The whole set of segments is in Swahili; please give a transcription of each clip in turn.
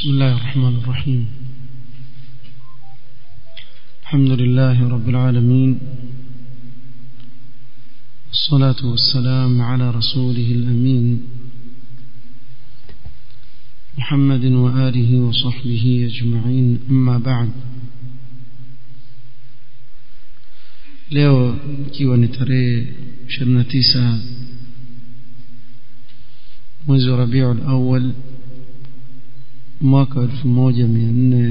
بسم الله الرحمن الرحيم الحمد لله رب العالمين الصلاة والسلام على رسوله الأمين محمد وآله وصحبه أجمعين أما بعد leo ikiwa ni tarehe 29 mwezi wa Rabiul Awwal mwaka 1442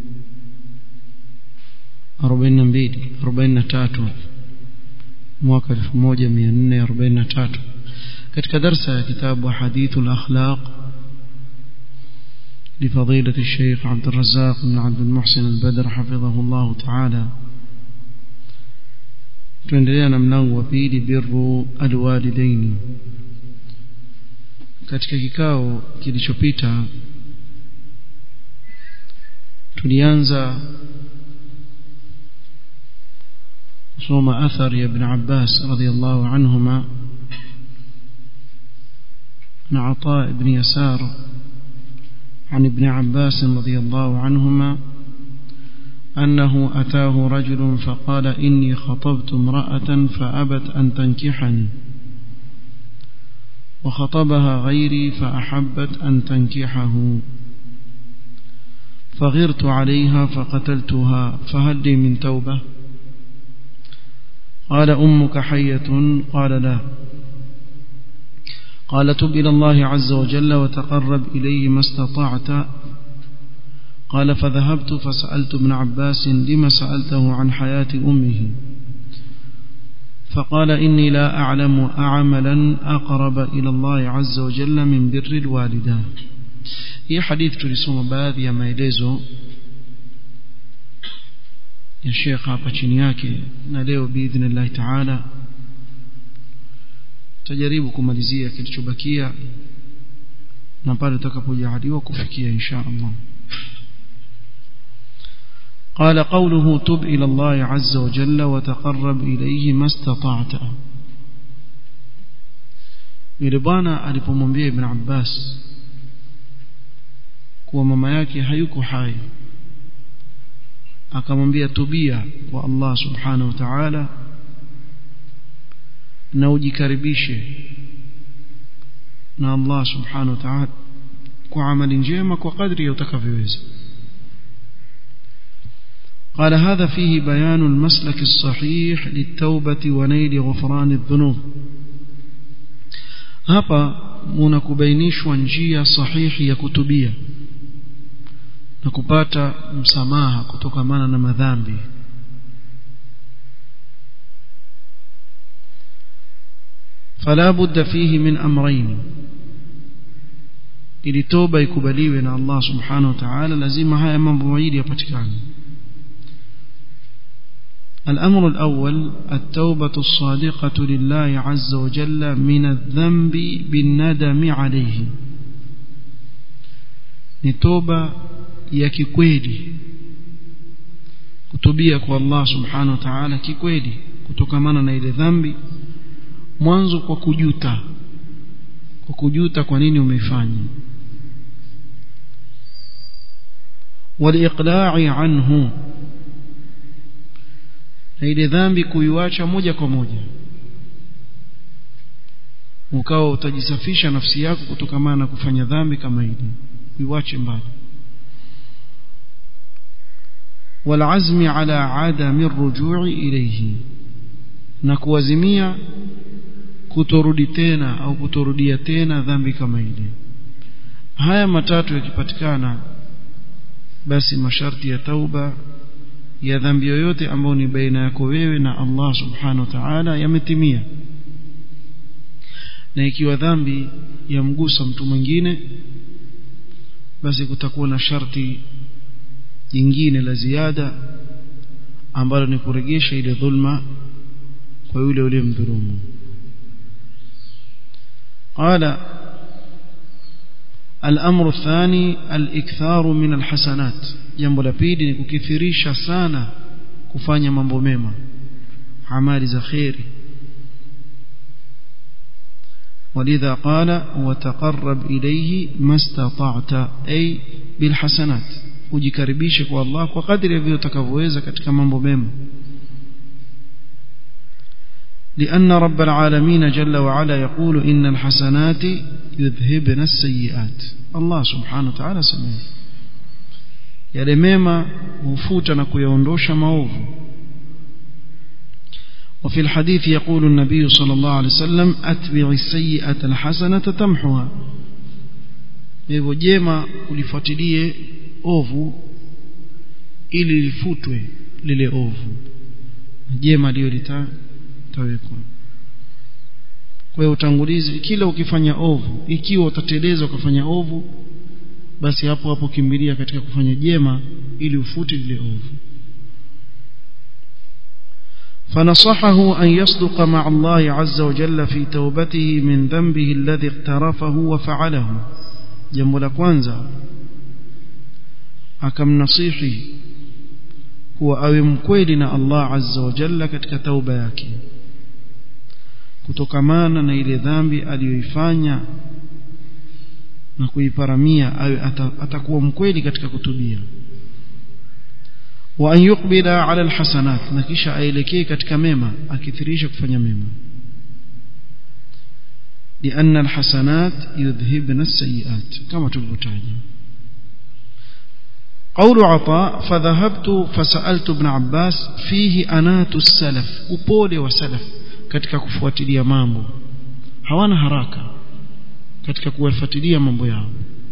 43 mwaka 1443 katika darsa ya kitabu hadithul akhlaq لفضيلة الشيخ عبد الرزاق بن عبد المحسن البدر حفظه الله تعالى tuendelea na mlango wa pili birru alwalidaini katika kikao kilichopita tulianza kusoma athar ya ibn Abbas radhiyallahu anhuma na عطاء بن يسار عن ابن عباس رضي الله عنهما أنه أتاه رجل فقال إني خطبت امرأة فأبت أن تنكحني وخطبها غيري فأحبت أن تنكحه فغرت عليها فقتلتها فهل لي من توبة قال أمك حية قال لا قال تب إلى الله عز وجل وتقرب إليه ما استطعت قال فذهبت فسألت ابن عباس لما سألته عن حياة أمه فقال إني لا أعلم أعملا أقرب إلى الله عز وجل من بر الوالدة هي حديث tulisoma baadhi ya maelezo ya Sheikh hapa chini yake na leo biidhnillah taala tajaribu kumalizia kilichobakia na pale tutakapojaliwa kufikia insha Allah قال قوله تب إلى الله عز وجل وتقرب إليه ما استطعت yule bwana alipomwambia ibn Abbas kuwa mama yake hayuko hai akamwambia tubia kwa Allah subhanahu wa ta'ala na ujikaribishe na Allah subhanahu wa ta'ala kwa amali njema kwa kadri utakavyoweza قال هذا فيه بيان المسلك الصحيح للتوبة ونيل غفران الذنوب hapa munakubainishwa njia sahihi ya kutubia na kupata msamaha kutokamana na madhambi فلا بد فيه من امرين ili toba ikubaliwe na Allah subhanahu wa ta'ala lazima haya mambo mawili yapatikane الأمر الأول التوبة الصادقة لله عز وجل من الذنب بالندم عليه نتوبة يكيكويلي kutubia kwa Allah subhanahu wa ta'ala kikweli kutokamana na ile dhambi mwanzo kwa kujuta kwa kujuta kwa nini umeifanya waliqla'i anhu na ile dhambi kuiacha moja kwa moja ukawa utajisafisha nafsi yako kutokamana na kufanya dhambi kama hili uiache mbali والعزم على عدم الرجوع إليه na kuazimia kutorudi tena au kutorudia tena dhambi kama ile haya matatu yakipatikana basi masharti ya tauba ya dhambi yoyote ambayo ni baina yako wewe na Allah subhanahu wa ta'ala yametimia na ikiwa dhambi yamgusa mtu mwingine basi kutakuwa na sharti jingine la ziada ambalo ni kuregesha ile dhulma kwa yule yule mdhulumu قال الأمر الثاني الإكثار من الحسنات jambo la pili ni kukithirisha sana kufanya mambo mema amali za khairi ولذا قال وتقرب إليه ما استطعت أي بالحسنات ujikaribishe kwa Allah kwa kadri vile utakavyoweza katika mambo mema لأن رب العالمين جل وعلا يقول إن الحسنات يذهبن السيئات الله سبحانه وتعالى سمعه yale mema hufuta na kuyaondosha maovu وفي الحديث يقول النبي صلى الله عليه وسلم أتبع السيئة الحسنة تمحها hivyo jema ulifuatilie ovu ili lifutwe lile ovu jema liyo litawekwa kwa hiyo utangulizi kila ukifanya ovu ikiwa utateleza ukafanya ovu basi hapo hapo kimbilia katika kufanya jema ili ufute lile ovu فنصحه أن يصدق مع الله عز وجل في توبته من ذنبه الذي اقترفه وفعله jambo la kwanza akamnasihi kuwa awe mkweli na Allah azza wa jalla katika tauba yake kutokamana na ile dhambi aliyoifanya na kuiparamia awe atakuwa mkweli katika kutubia wa an yuqbila ala alhasanat na kisha aelekee katika mema akithirisha kufanya mema لأن الحسنات يذهبن السيئات كما تلبتاج قول عطاء فذهبت فسألت ابن عباس فيه أنات السلف upole wa salaf katika kufuatilia mambo hawana haraka katika kuwafuatilia mambo yao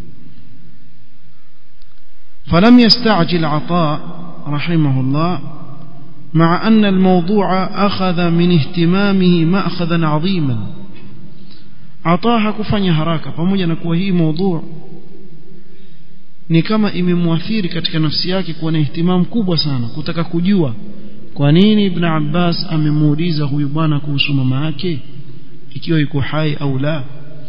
فلم يستعجل عطاء رحمه الله مع أن الموضوع أخذ من اهتمامه مأخذا عظيما Ataa hakufanya haraka pamoja na kuwa hii maudhu ni kama imemwathiri katika nafsi yake kuwa na ihtimamu kubwa sana kutaka kujua kwa nini Ibn Abbas amemuuliza huyu bwana kuhusu mama yake ikiwa yuko hai au la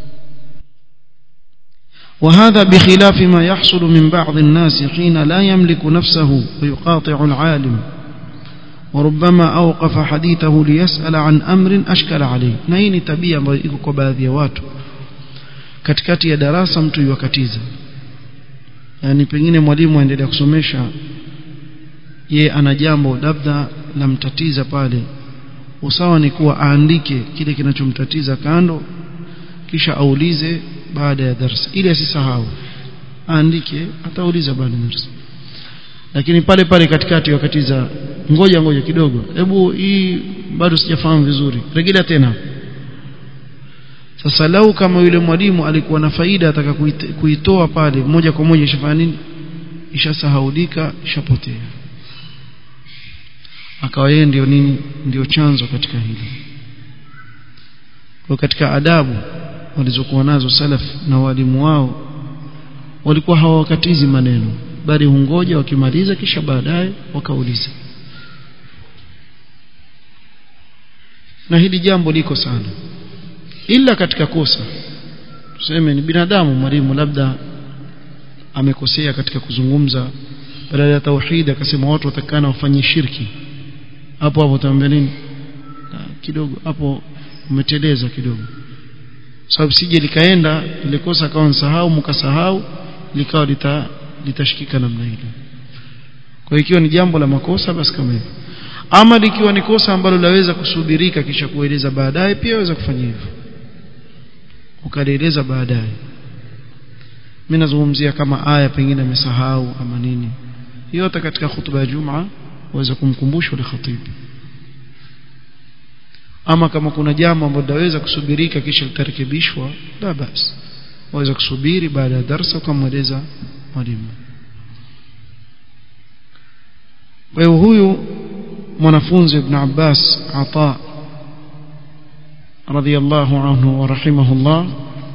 وهذا بخلاف ما يحصل من بعض الناس حين لا يملك نفسه ويقاطع العالم وربما أوقف حديثه ليسأل عن أمر أشكل عليه na hii ni tabia ambayo iko kwa baadhi ya watu katikati ya darasa mtu yuwakatiza yani pengine mwalimu aendelea kusomesha ye ana jambo labda lamtatiza pale usawa ni kuwa aandike kile kinachomtatiza kando kisha aulize baada ya darasa ili asisahau aandike atauliza baada ya darasa lakini pale pale katikati wakati za ngoja ngoja kidogo hebu hii bado sijafahamu vizuri rejelea tena sasa lau kama yule mwalimu alikuwa na faida ataka kuitoa pale moja kwa moja ishafanya nini ishasahaulika ishapotea akawa yeye ndio nini ndio chanzo katika hili kwa katika adabu walizokuwa nazo salaf na walimu wao walikuwa hawakatizi maneno bali hungoja wakimaliza kisha baadaye wakauliza na hili jambo liko sana ila katika kosa tuseme ni binadamu mwalimu labda amekosea katika kuzungumza badala ya tauhid akasema watu watakana wafanye shirki hapo hapo utaambia nini kidogo hapo umeteleza kidogo sababu sije likaenda ile kosa akawa nsahau mkasahau likawa lita litashikika namna ile kwa ikiwa ni jambo la makosa basi kama hivyo ama likiwa ni kosa ambalo laweza kusubirika kisha kueleza baadaye pia waweza kufanya hivyo ukalieleza baadaye mimi nazungumzia kama aya pengine amesahau ama nini yote katika hutuba ya Jumaa waweza kumkumbusha ule khatibu ama kama kuna jambo ambalo laweza kusubirika kisha litarekebishwa la basi waweza kusubiri baada ya darasa ukamweleza mwalimu kwa hiyo huyu mwanafunzi ibn Abbas Ata radhiyallahu anhu wa rahimahullah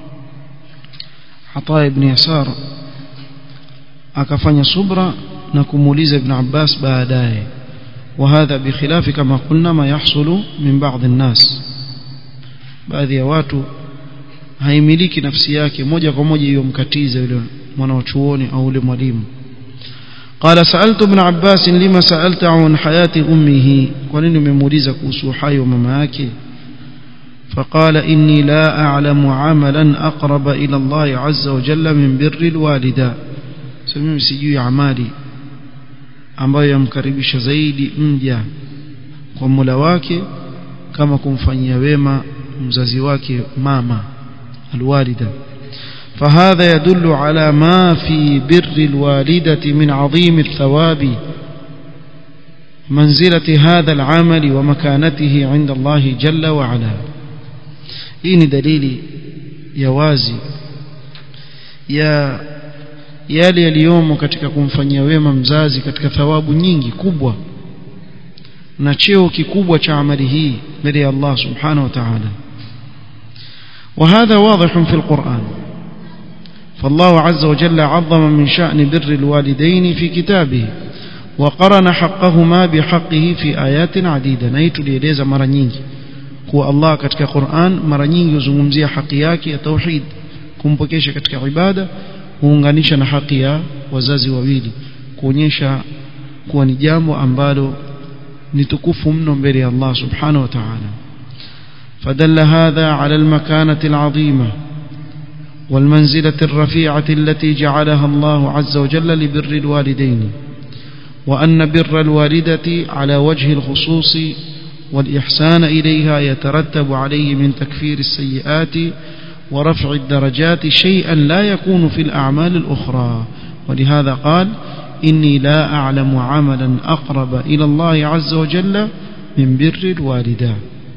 Ata ibn Yasar akafanya subra na kumuuliza ibn Abbas baadaye وهذا بخلاف كما قلنا ما يحصل من بعض الناس baadhi ya watu haimiliki nafsi yake moja kwa moja hiyo mkatiza yule mwanachuoni au yule mwalimu قال سألت ابن عباس لما سألت عن حياة أمه ولن مموليزة كوسو حي ومما yake فقال إني لا أعلم عملا أقرب إلى الله عز وجل من بر الوالدة سميم سجوي عمالي ambayo yamkaribisha zaidi mja kwa Mola wake kama kumfanyia wema mzazi wake mama alwalida فهذا يدل على ما في بر الوالدة من عظيم الثواب منزلة هذا العمل ومكانته عند الله جل وعلا hii ni dalili ya wazi ya yale yaliyomo katika kumfanyia wema mzazi katika thawabu nyingi kubwa na cheo kikubwa cha amali hii mbele ya Allah subhanahu wa ta'ala وهذا واضح في القرآن فالله عز وجل عظم من شأن بر الوالدين في كتابه وقرن حقهما بحقه في آيات عديدة نيت ليلeza mara nyingi kuwa Allah katika Qur'an mara nyingi huzungumzia haki yake ya tauhid kumpokesha katika ibada huunganisha na haki ya wazazi wawili kuonyesha kuwa ni jambo ambalo ni tukufu mno mbele ya Allah subhanahu wa ta'ala فدل هذا على المكانة العظيمة والمنزلة الرفيعة التي جعلها الله عز وجل لبر الوالدين وأن بر الوالدة على وجه الخصوص والإحسان إليها يترتب عليه من تكفير السيئات ورفع الدرجات شيئا لا يكون في الأعمال الأخرى ولهذا قال إني لا أعلم عملا أقرب إلى الله عز وجل من بر الوالدة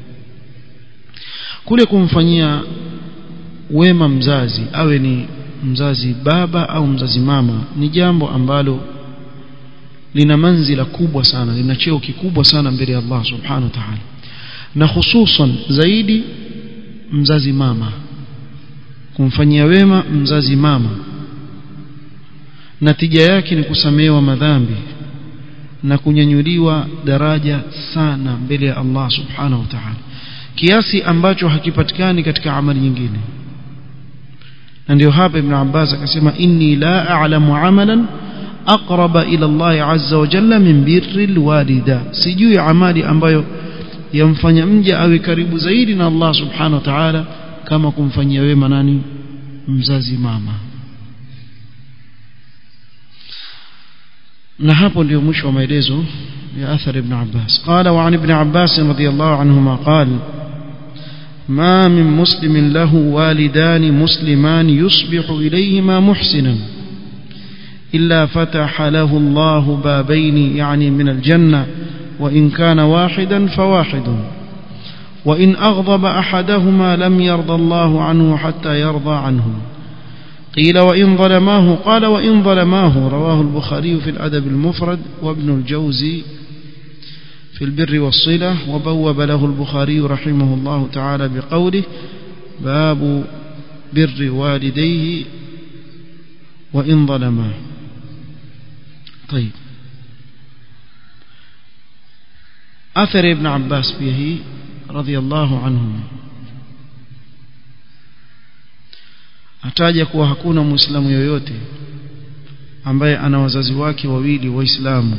kule kumfanyia wema mzazi awe ni mzazi baba au mzazi mama ni jambo ambalo lina manzila kubwa sana lina cheo kikubwa sana mbele ya Allah subhanahu wa ta'ala na hususan zaidi mzazi mama kumfanyia wema mzazi mama natija yake ni kusamehewa madhambi na kunyanyuliwa daraja sana mbele ya Allah subhanahu wa ta'ala kiasi ambacho hakipatikani katika amali nyingine na ndio hapa ibn Abbas akasema inni la a'lamu amalan aqraba ila Allah azza wa jalla min birri alwalida sijui amali ambayo yamfanya mja awe karibu zaidi na Allah subhanahu wa ta'ala kama kumfanyia wema nani mzazi mama na hapo ndio mwisho wa maelezo ya athar ibn Abbas qala wa an ibn Abbas radiyallahu anhuma qala ما من مسلم له والدان مسلمان يصبح إليهما محسنا إلا فتح له الله بابين يعني من الجنة وإن كان واحدا فواحد وإن أغضب أحدهما لم يرضى الله عنه حتى يرضى عنه قيل وإن ظلماه قال وإن ظلماه رواه البخاري في الأدب المفرد وابن الجوزي في البر والصلة وبوب له البخاري رحمه الله تعالى بقوله باب بر والديه وإن ظلماه طيب أثر ابن عباس به رضي الله عنهما ataja kuwa hakuna muislamu yoyote ambaye ana wazazi wake wawili waislamu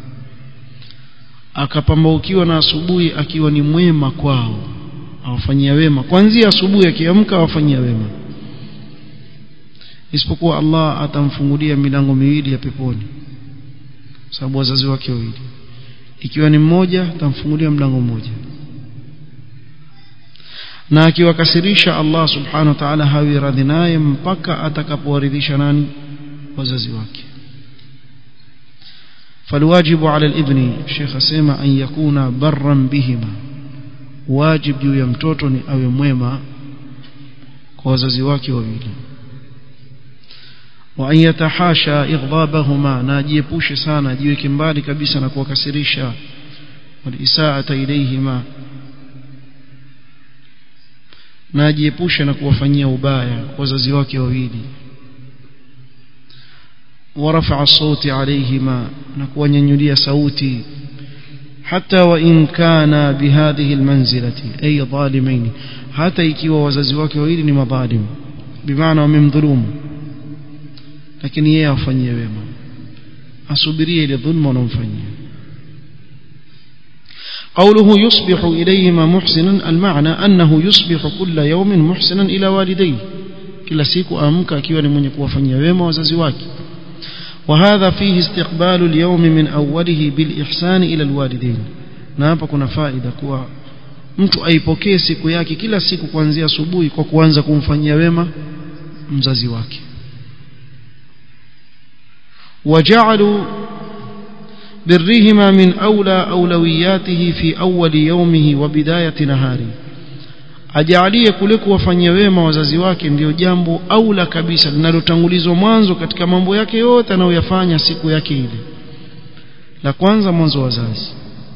akapambaukiwa na asubuhi akiwa ni mwema kwao awafanyia wema kwanzia asubuhi akiamka awafanyia wema isipokuwa Allah atamfungulia milango miwili ya peponi sababu wazazi wake wawili ikiwa ni mmoja atamfungulia mlango mmoja na akiwakasirisha Allah subhanahu wa ta'ala hawi radhi naye mpaka atakapowaridhisha nani wazazi wake فالواجب على الابن الشيخ اسمع ان يكون برا بهما واجب juu ya mtoto ni awe mwema kwa wazazi wake wawili wa an yatahasha ighdabahuma na ajiepushe sana ajiweke mbali kabisa na kuwakasirisha walisaata ilayhima na ajiepushe na kuwafanyia ubaya wazazi wake wawili ورفع الصوت عليهما نكوانينيوليا صوتي حتى وإن كان بهذه المنزلة أي ظالمين حتى ikiwa wazazi wake wawili ni madhalim bimaana wamemdhulumu lakini yeye afanyie wema asubirie ile dhulma unomfanyia قوله يصبح إليهما محسنا المعنى أنه يصبح كل يوم محسنا إلى والديه kila siku amka akiwa ni mwenye kuwafanyia wema wazazi wake وهذا فيه استقبال اليوم من أوله بالإحسان إلى الوالدين na hapa kuna faida kuwa mtu aipokee siku yake kila siku kuanzia asubuhi kwa kuanza kumfanyia wema mzazi wake وجعلوا برهما من أولى أولوياته في أول يومه وبداية نهاره ajalie kule kuwafanyia wema wazazi wake ndiyo jambo aula kabisa linalotangulizwa mwanzo katika mambo yake yote anayoyafanya siku yake ile la kwanza mwanzo wazazi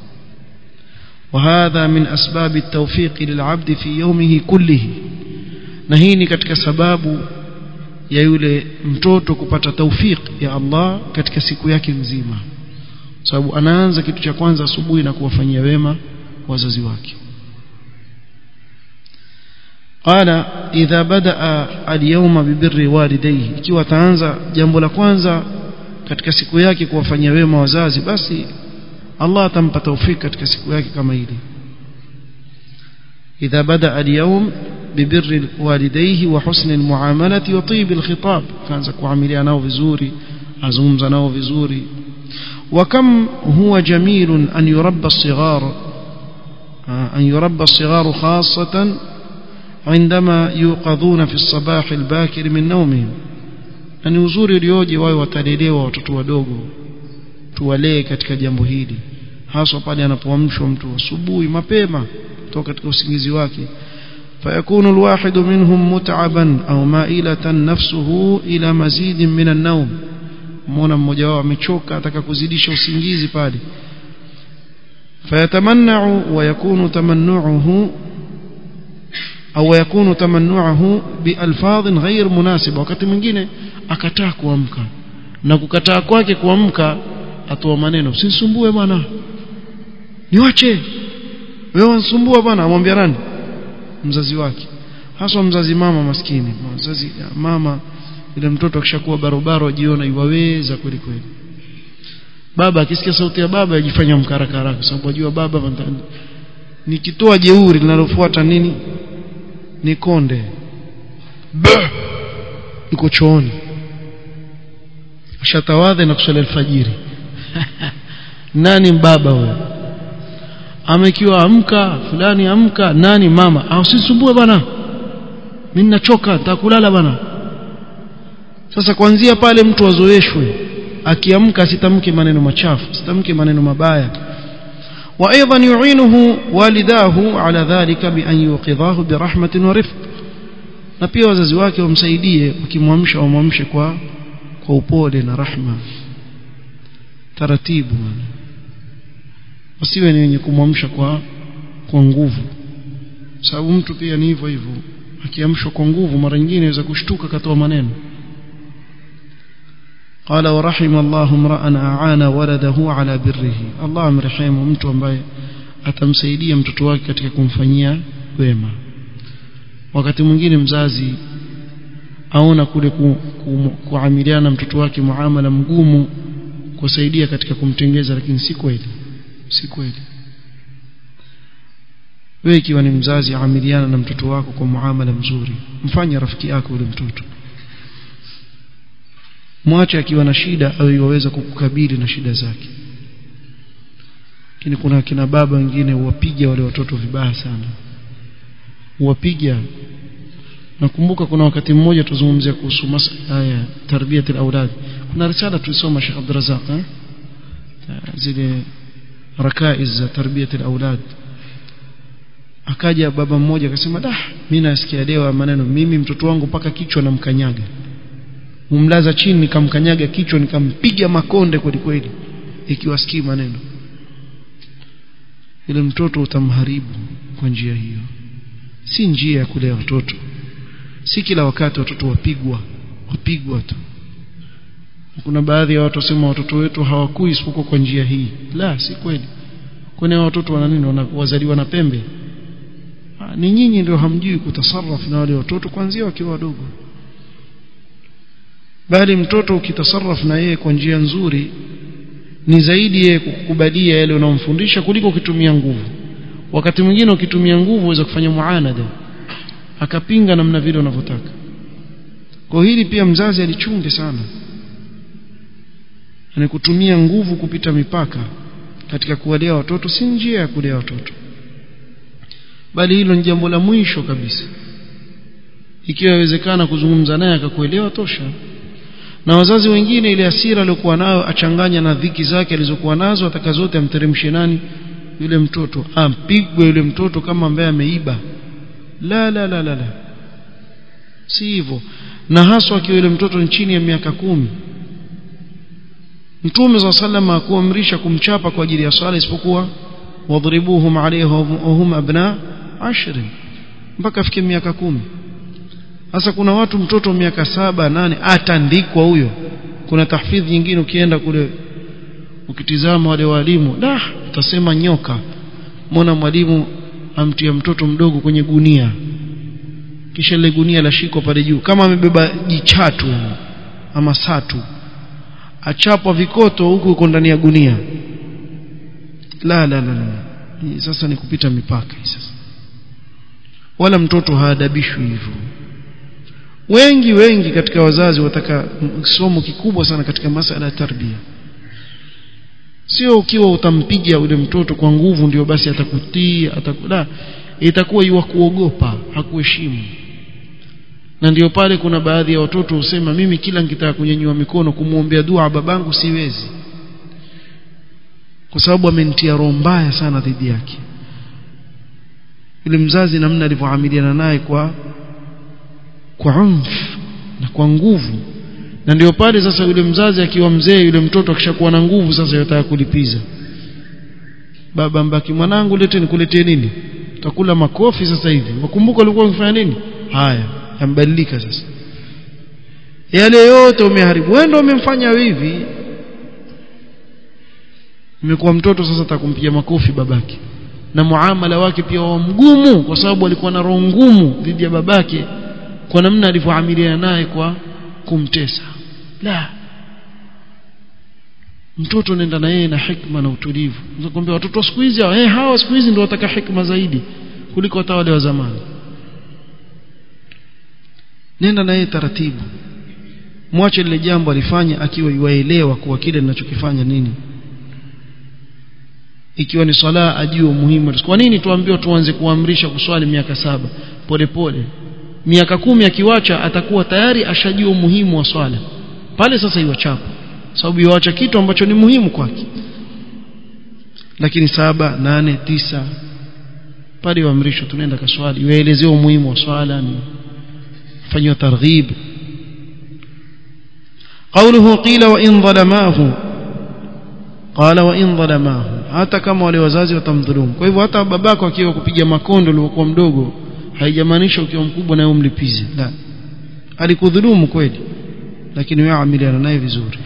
وهذا من أسباب التوفيق للعبد في يومه كله na hii ni katika sababu ya yule mtoto kupata taufik ya Allah katika siku yake nzima sababu anaanza kitu cha kwanza asubuhi na kuwafanyia wema wazazi wake قال إذا بدأ اليوم ببر والديه ikiwa ataanza jambo la kwanza katika siku yake kuwafanyia wema wazazi basi Allah atampa taufik katika siku yake kama ile إذا بدأ اليوم ببر والديه وحسن المعاملة وطيب الخطاب كان kuamilia nao vizuri azungumza nao vizuri وكم هو جميل أن يربى الصغار أن يربى الصغار خاصة عندما يوقظون في الصباح الباكر من نومهم ni uzuri ulioje wawe watalelewa watoto wadogo tuwalee katika jambo hili haswa pale anapoamshwa mtu asubuhi mapema kutoka katika usingizi wake فيكون الواحد منهم متعبا أو مائلة نفسه إلى مزيد من النوم مona mmoja wao amechoka ataka kuzidisha usingizi pale فيتمنع ويكون تمنعه au yakunu tamannuahu bialfadhin ghair munasiba wakati mwingine akataa kuamka na kukataa kwake kuamka atoa maneno usisumbue bwana niwache wewe unsumbua bwana amwambia nani mzazi wake haswa mzazi mama maskini mzazi mama ile mtoto akishakuwa barobaro ajiona iwaweza kweli kweli baba akisikia sauti ya baba ajifanya mkarakara kwa sababu ajua baba nikitoa jeuri linalofuata nini ni konde iko chooni ashatawadhe na kuswali alfajiri nani baba huyo amekiwa amka fulani amka nani mama au sisumbue bwana mimi ninachoka nitakulala bwana sasa kuanzia pale mtu azoeshwe akiamka asitamke maneno machafu asitamke maneno mabaya وأيضا يعينه والداه على ذلك بأن يوقظاه برحمة ورفق na pia wazazi wake wamsaidie wakimwamsha wamwamshe kwa kwa upole na rahma taratibu wasiwe ni wenye kumwamsha kwa kwa nguvu sababu mtu pia ni hivyo hivyo akiamshwa kwa nguvu mara nyingine anaweza kushtuka katoa maneno قال ورحم الله امرا اعان ولده على بره الله amrehemu mtu ambaye atamsaidia mtoto wake katika kumfanyia wema wakati mwingine mzazi aona kule ku, ku, kuamiliana na mtoto wake muamala mgumu kusaidia katika kumtengeza lakini si kweli si kweli wewe ikiwa ni mzazi amiliana na mtoto wako kwa muamala mzuri mfanye rafiki yako yule mtoto mwache akiwa na shida au iwaweza kukukabili na shida zake lakini kuna kina baba wengine huwapiga wale watoto vibaya sana huwapiga nakumbuka kuna wakati mmoja tuzungumzia kuhusu masala ya tarbiyat al-aulad kuna risala tulisoma Sheikh Abdurrazzaq eh? zile rakaiz za tarbiyat al-aulad akaja baba mmoja akasema dah mimi nasikia leo maneno mimi mtoto wangu mpaka kichwa namkanyaga umlaza chini nikamkanyaga kichwa nikampiga makonde kweli kweli ikiwa sikii maneno ile mtoto utamharibu kwa njia hiyo si njia ya kulea watoto si kila wakati watoto wapigwa wapigwa tu kuna baadhi ya watu wasema watoto wetu hawakui isipokuwa kwa njia hii la si kweli kwani watoto wana nini wazaliwa na pembe ha, ni nyinyi ndio hamjui kutasarraf na wale watoto kuanzia wakiwa wadogo bali mtoto ukitasarraf na yeye kwa njia nzuri ni zaidi yeye kukubalia yale unayomfundisha kuliko ukitumia nguvu wakati mwingine ukitumia nguvu uweza kufanya muanada akapinga namna vile unavyotaka kwa hili pia mzazi alichunge sana ni kutumia nguvu kupita mipaka katika kuwalea watoto si njia ya kulea watoto bali hilo ni jambo la mwisho kabisa ikiwa inawezekana kuzungumza naye akakuelewa tosha na wazazi wengine ile hasira aliyokuwa nayo achanganya na dhiki zake alizokuwa nazo ataka zote amteremshe nani yule mtoto ampigwe yule mtoto kama ambaye ameiba la la la la la si hivyo na haswa akiwa yule mtoto ni chini ya miaka kumi Mtume za salama akuamrisha kumchapa kwa ajili ya swala isipokuwa wadhribuhum alayhi wa hum abna ashrin mpaka afike miaka kumi sasa kuna watu mtoto miaka saba nane atandikwa huyo kuna tahfidhi nyingine ukienda kule ukitizama wale walimu da utasema nyoka mbona mwalimu amtia mtoto mdogo kwenye gunia kisha ile gunia la shiko pale juu kama amebeba jichatu ama satu achapwa vikoto huku uko ndani ya gunia la la la, la. Hii sasa ni kupita mipaka hii sasa wala mtoto haadabishwi hivyo wengi wengi katika wazazi wataka somo kikubwa sana katika masala ya tarbia sio ukiwa utampiga yule mtoto kwa nguvu ndio basi atakutii atakula itakuwa iwa kuogopa hakuheshimu na ndio pale kuna baadhi ya watoto husema mimi kila nikitaka kunyanyua mikono kumwombea dua babangu siwezi kwa sababu amenitia roho mbaya sana dhidi yake yule mzazi namna alivyoamiliana naye kwa kwa umf na kwa nguvu na ndio pale sasa yule mzazi akiwa mzee yule mtoto akishakuwa na nguvu sasa yataka kulipiza baba mbaki mwanangu lete nikuletee nini utakula makofi sasa hivi wakumbuka ulikuwa ukifanya nini haya yambadilika sasa yale yote umeharibu wewe ndio umemfanya hivi imekuwa mtoto sasa atakumpiga makofi babake na muamala wake pia wa mgumu kwa sababu alikuwa na roho ngumu dhidi ya babake kwa namna alivyoamiliana naye kwa kumtesa la mtoto nenda na yeye na hikma na utulivu unakwambia watoto siku hizi eh hawa siku hizi ndio wataka hikma zaidi kuliko hata wale wa zamani nenda na yeye taratibu mwache lile jambo alifanya akiwa yuaelewa kuwa kile ninachokifanya nini ikiwa ni swala ajue umuhimu kwa nini tuambiwa tuanze kuamrisha kuswali miaka saba polepole miaka kumi akiwacha atakuwa tayari ashajua umuhimu wa swala pale sasa iwachapa sababu iwacha kitu ambacho ni muhimu kwake lakini saba nane tisa pale waamrishwa tunaenda kaswali waelezea umuhimu wa swala ni fanywa targhib قوله قيل وإن ظلماه قال وإن ظلماه hata kama wale wazazi watamdhulumu kwa hivyo hata babako akiwa kupiga makondo ulipokuwa mdogo haijamaanisha ukiwa mkubwa naye umlipize la alikudhulumu kweli lakini wewe amiliana naye vizuri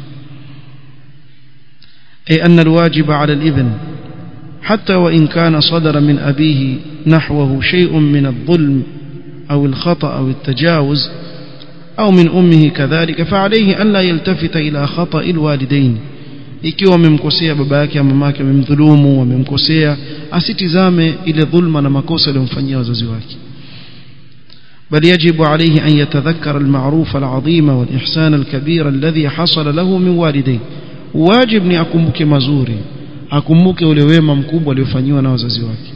أي أن الواجب على الابن حتى وإن كان صدر من أبيه نحوه شيء من الظلم أو الخطأ أو التجاوز أو من أمه كذلك فعليه أن لا يلتفت إلى خطأ الوالدين ikiwa amemkosea baba yake ama mama yake amemdhulumu amemkosea asitizame ile dhulma na makosa aliyomfanyia wazazi wake بل يجب عليه أن يتذكر المعروف العظيم والإحسان الكبير الذي حصل له من والديه واجب ni akumbuke mazuri akumbuke ule wema mkubwa aliofanyiwa na wazazi wake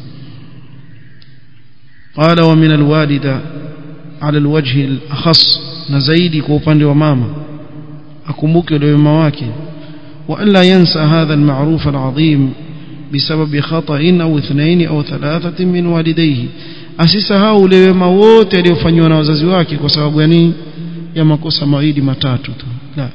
قال ومن الوالدة على الوجه الأخص نزيدي kwa upande wa mama akumbuke ule wema wake وألا ينسى هذا المعروف العظيم بسبب خطأ أو اثنين أو ثلاثة من والديه asisahau ule wema wote aliyofanywa na wazazi wake kwa sababu ya nini ya makosa mawili matatu tu la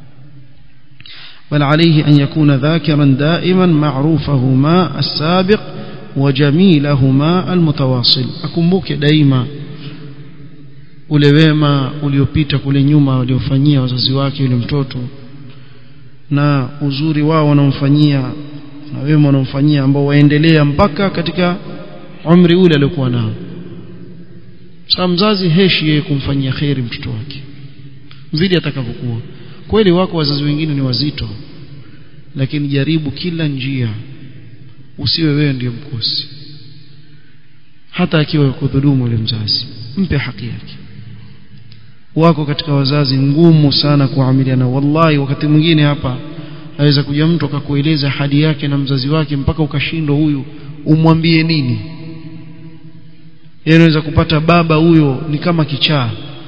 بل عليه أن يكون ذاكرا دائما معروفهما السابق وجميلهما المتواصل أكمبوك دائما ule wema uliopita kule nyuma waliofanyia wazazi wake yule mtoto na uzuri wao wanaomfanyia na wema wanaomfanyia ambao waendelea mpaka katika umri ule aliokuwa nao sasa mzazi heshi yeye kumfanyia kheri mtoto wake vile atakavyokuwa kweli wako wazazi wengine ni wazito lakini jaribu kila njia usiwe wewe ndiye mkosi hata akiwa kudhulumu yule mzazi mpe haki yake wako katika wazazi ngumu sana kuamiliana wallahi wakati mwingine hapa aweza kuja mtu akakueleza hali yake na mzazi wake mpaka ukashindwa huyu umwambie nini yeye anaweza kupata baba huyo ni kama kichaa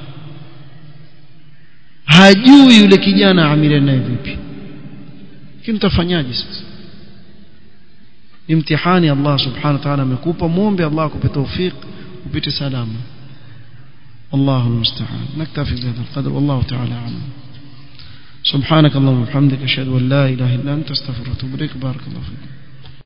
hajui yule kijana amiliana naye vipi lakini utafanyaje sasa ni mtihani Allah subhanahu wa ta'ala amekupa muombe Allah akupe tawfik upite salama الله المستعان نكتفي بهذا القدر والله تعالى أعلم سبحانك اللهم وبحمدك أشهد أن لا إله إلا أنت استغفرك وأتوب إليك بارك الله فيكم